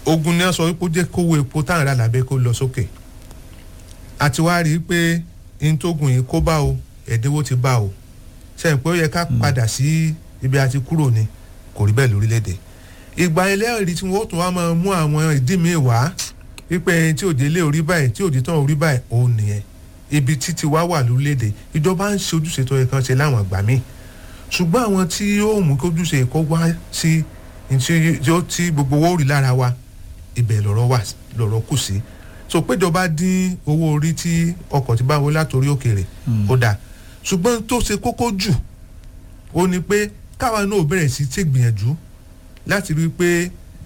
ogun ni wọ́n sọ wípé ó jẹ́ kówó epo táwọn ará làbẹ́ kó lọ sókè àti wá rí i pé n tó gùn yìí kó bá o ẹ̀dínwó ti bá o sẹ́yìn pé ó yẹ ká padà sí ibi àti kúrò ni kò rí bẹ́ẹ̀ lórílẹ̀‐èdè ìgbà ẹlẹ́rìí tí wọ́n tún wá máa mú àwọn ìdí mi wá wípé tí òde lé orí báyìí tí òde tán orí báyìí òun nìyẹn ibi títí wá wà lórílẹ̀‐èdè ìjọba ń ṣe ojúṣe tó yẹ kán ṣe láwọn àgbà míì ṣùgbọ́n àwọn tí yóò mú kí ojúṣe kó wá sí tí gbogbo owó rí lára wa ibẹ̀ lọ̀rọ̀ wà lọ̀rọ̀ kù sí so péjọba dín owó orí tí ọkọ̀ ti bá wọlé látòrí òkèèrè ó dáa ṣùgbọ́n tó ṣe kókó jù ó ní pé káwa náà bẹ̀rẹ̀ sí ṣe gbìyànjú láti rí i pé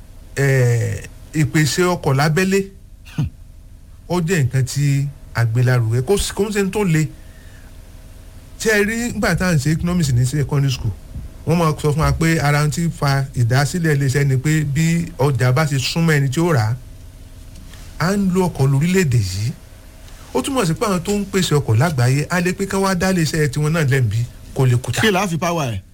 ìpèsè ọkọ̀ lábẹ́lé ó jẹ́ nǹkan tí àgbélárugẹ kó ń ṣe tó le tí ẹ rí nígbà tá à ń ṣe economics ní secondary school wọ́n máa sọ fún wa pé ara ti fa ìdásílẹ̀ iléeṣẹ́ ni pé bí ọjà bá ṣe súnmọ́ ẹni tí ó rà á à ń lo ọkọ̀ lórílẹ̀‐èdè yìí ó túmọ̀ sí pé àwọn tó ń pèsè ọkọ̀ lágbàáyé á lè pé ká wá dá iléeṣẹ́ tiwọn náà lẹ́ǹbí kó lè kúta. kí láàfin power ẹ̀.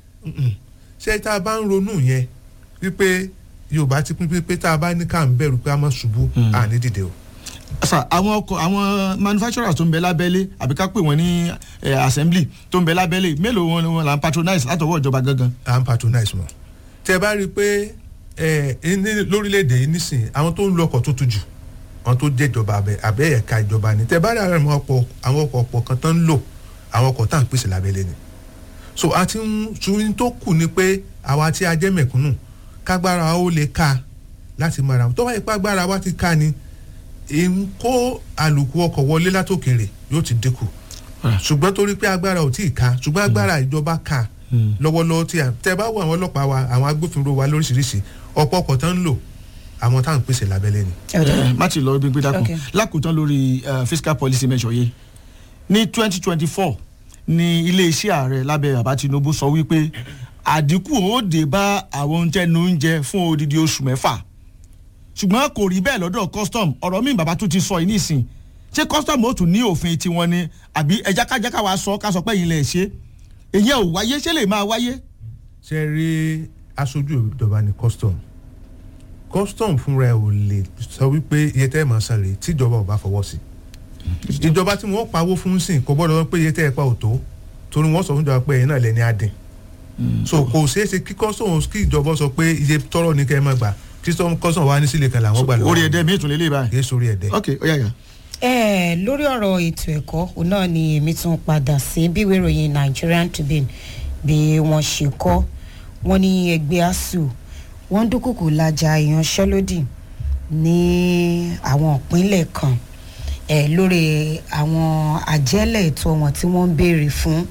ṣé tá a bá ń ronú yẹn wípé yorùbá ti pín pé tá a bá ní ká ń bẹ̀rù pé a máa ṣubú à ní dìde o. sà àwọn ọkọ̀ àwọn manufacturers tó ń bẹ lábẹ́lé àbí ká pè wọ́n ní assembly tó ń bẹ lábẹ́lé mélòó wọn ni wọn là ń patronize látọwọ́ ìjọba gangan. à ń patronize wọn. tẹ bá rí i pé lórílẹ̀‐èdè yìí nísìnyí àwọn tó ń lo ọkọ̀ tó tu jù àwọn tó jẹ́ ìjọba abẹ abẹ́ ẹ̀ka ìjọba ni tẹ bá rí àwọn ọkọ̀ àwọn ọkọ̀ ọ̀pọ̀ kan tó ń lò àwọn ọkọ̀ tá à ń pèsè lábẹ́lé ni so àti ṣùgbọ́n tó kù ni pé àwa tí a jẹ́ mẹ̀kúnnù kágbára wa ó lè ká láti mara tó bá yẹ pé agbára wa ti ká ni ń kó àlùkù ọkọ̀ wọlé látòkèrè yóò ti dínkù ṣùgbọ́n torí pé agbára ò tí ì ká ṣùgbọ́n agbára ìjọba ká lọ́wọ́lọ́wọ́ tí a tẹ bá wo àwọn ọlọ́pàá wa àwọn agbófinró wa lóríṣiríṣi ọ̀pọ̀ ọkọ̀ tán ń lò àwọn táwọn pèsè lábẹ́lé ni. má ti lọ gbígbé dákun lákòótán lórí fiscal policy measure yìí ní twenty twenty four ni iléeṣẹ́ ààrẹ lábẹ́ bàbá tinubu sọ wípé àdínkù ó dé bá àwọn oúnjẹ ní oúnjẹ fún odidi oṣù mẹ́fà ṣùgbọ́n kò rí bẹ́ẹ̀ lọ́dọ̀ custom ọ̀rọ̀ mi bàbá tó ti sọ yìí nísìn ṣé custom ó tún ní òfin tiwọn ni àbí ẹ̀jákájáká wa sọ ká sọ pé yìí lẹ̀ ṣe èyí ò wáyé ṣé lè máa wáyé. ṣe rí aṣojú ìjọba ní custom custom fúnra ẹ ò lè sọ wípé iye tẹ́ ẹ̀ máa san rèé tíjọba ò bá fọwọ́ sí ìjọba tí wọ́n pawó fún sìn kò gbọ́dọ̀ pé iye tẹ́ ẹ pa ò tó torí wọ́n sọ fún ìjọba pé ẹ̀yin náà lẹ́ni adìn so kò ṣeé ṣe kí custom kí ìjọba sọ pé iye tọrọ ní kẹ́ ẹ máa gbà kí custom wa ní sílẹ̀ kan làwọn gbà lọ́wọ́ orí ẹ̀dẹ́ mi ìtúnlẹ̀ lè báyìí. kì í sórí ẹ̀dẹ́. ok ó yà yà. ẹ lórí ọ̀rọ̀ ètò ẹ̀kọ́ òun náà ni èmi tún padà sí bí ìwé ìròyìn Nigerian Tribune bí wọ́n ṣe kọ́ wọ́n ní ẹgbẹ́ asuu wọ́n dúnkùkù lajà ìyanṣẹ́lódì ní àwọn ìpínlẹ̀ kan ẹ̀ lórí àwọn àjẹ́lẹ̀ ètò wọn tí wọ́n ń béèrè fún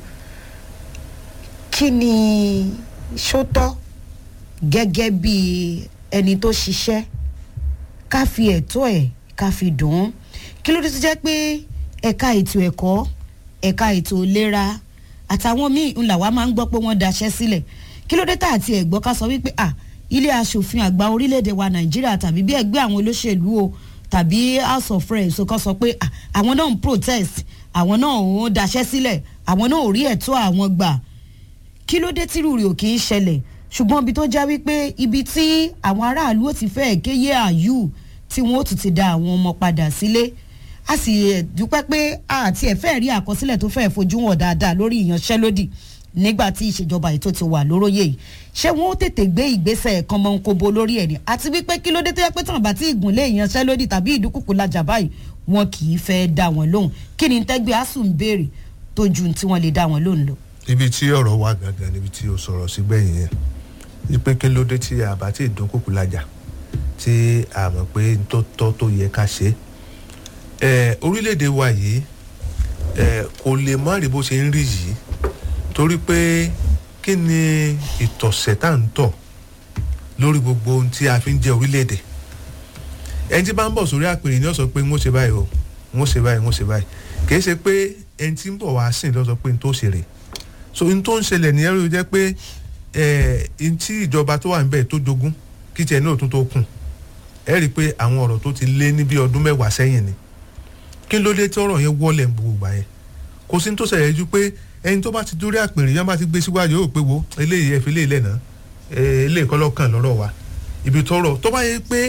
kí ni sótọ́ gẹ́gẹ́ bí ẹni tó ṣiṣẹ́ ká fi ẹ̀tọ́ ẹ̀ ká fi dùn ún kí ló dé tó jẹ́ pé ẹ̀ka ètò ẹ̀kọ́ ẹ̀ka ètò ìlera àtàwọn míì ńlá wa máa ń gbọ́ pé wọ́n daṣẹ́ sílẹ̀ kí ló dé tá àti ẹ̀gbọ́ ká sọ wípé à ilé asòfin àgbà orílẹ̀-èdè wa nàìjíríà tàbí bí ẹgbẹ́ àwọn olóṣèlú o tàbí house of reps kan sọ pé àwọn náà ń protest àwọn náà ń daṣẹ́ sílẹ̀ àwọn náà ò rí ẹ̀tọ́ àwọn gbà kí ló dé tírú rẹ̀ ò kì í ṣẹlẹ̀ ṣùgbọ́n ibi tó já wípé ibi tí àwọn aráàlú ò ti fẹ́ kéye àyù tí wọ́n ó tún ti da àwọn ọmọ padà sílé a sì dúpẹ́ pé àti ẹ̀fẹ́ rí àkọsílẹ̀ tó fẹ́ fojú hàn dáadáa lórí ìyanṣẹ́lódì nígbà tí ìṣèjọba ètò ti wà lóróyè yìí ṣé wọn ó tètè gbé ìgbésẹ̀ kan mọ́ nkobo lórí ẹ̀ ni àti wípé kí ló dé tó yẹ pé tàn bá tí ìgúnlẹ̀ ìyanṣẹ́lódì tàbí ìdúkùkù lajà báyìí wọn kì í fẹ́ dá wọn lóhùn kí ni tẹ́gbẹ́ asùn béèrè tó ju tí wọ́n lè dá wọn lóhùn lọ. ibi tí ọ̀rọ̀ wà gangan níbi tí o sọ̀rọ̀ sí gbẹ̀yìn yẹn wípé kí ló dé tí àbá tí ìdúnkùkù lajà tí a mọ̀ pé tó tọ́ tó yẹ ká ṣe é orílẹ̀-èdè wa yìí kò lè má rí bó ṣe ń rí yìí torí pé kí ni ìtọ̀sẹ̀ tá à ń tọ̀ lórí gbogbo ohun tí a fi ń jẹ́ orílẹ̀-èdè ẹni tí bá ń bọ̀ sórí àpèrè ni ó sọ pé ń ó ṣe báyìí o ń ó ṣe báyìí ń ó ṣe báyìí kì í ṣe pé ẹni tí ń bọ̀ wá sìn ló sọ pé ń tó ṣe rè so n tó ń ṣẹlẹ̀ nìyẹn ló jẹ́ pé ẹ̀ẹ́n tí ìjọba tó wà ń bẹ̀ tó jogún kí tiẹ̀ náà tún tó kùn ẹ rí i pé àwọn ọ̀rọ̀ tó ti lé ní bí ọdún mẹ́wàá sẹ́yìn ni kí ló dé tí ọ̀rọ̀ yẹn wọlé gbogbo gbà yẹn kò sí ní tó ṣẹlẹ̀ ju pé ẹni tó bá ti dórí àpèrè yẹn bá ti gbé síwájú yóò pé wo eléyìí ẹ fi léyìí lẹ́nà eléyìí kọ́ lọ́kàn lọ́rọ̀ wa ibi tọ́rọ̀ tó bá yẹ pé